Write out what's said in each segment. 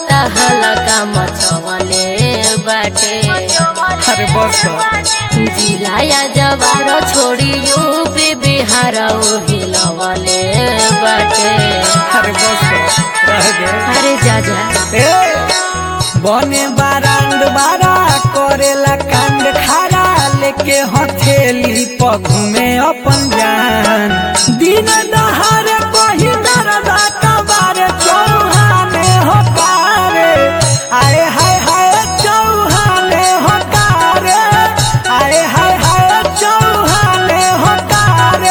लगता हलका मचवले बाटे अरे बस कर। जिलाया जवार छोड़ी यूपी बिहार हिलवले बाटे अरे बस कर। रह गए अरे जा जा ए, बने बारांड बारा करेला कांड खारा लेके हथेली पगु में अपन जान दिन दहारे कही दरदा कबारे चौहाने हो कारे आए हाय हाय चौहाने हो कारे आए हाय हाय चौहाने हो कारे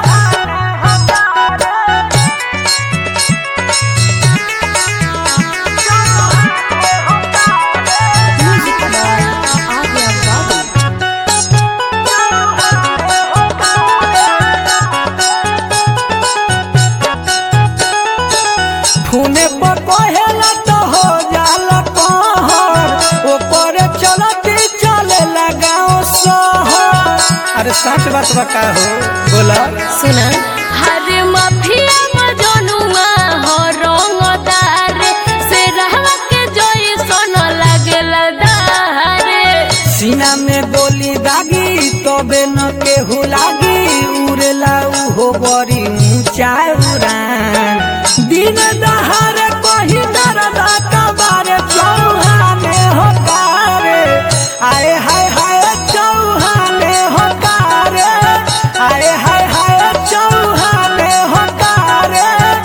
खूने पर कहेला तो हो जाला कहर ऊपर चलती चले लगाओ सहर अरे सच बात बता हो बोला सुना हरे माफिया मजनुआ हो रंगदार से रहवा के जोई सोन लागेला दारे सीना में गोली दागी तबे न केहू लागी उड़ेला उहो बड़ी ऊंचा उड़ान दिन दहारे कही दरदा कबारे चौहाने हो कारे आए हाय हाय चौहाने हो कारे आए हाय हाय चौहाने हो कारे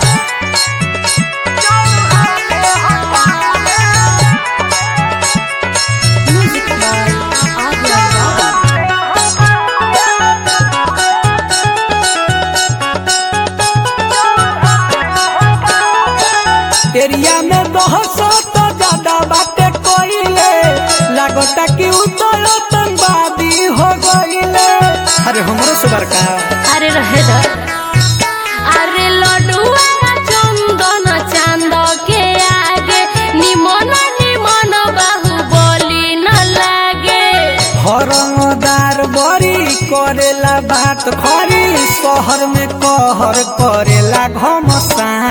चौहाने हो कारे एरिया में बहसो तो ज्यादा बातें कोइले लागता कि उ तो आतंकवादी हो गइले अरे हमरो सुबर का अरे रहे दा अरे लडुआ चंदन चांद के आगे निमन निमन बाहु बोली न लागे हरमदार बड़ी करेला बात खरी शहर में कहर करेला घमसान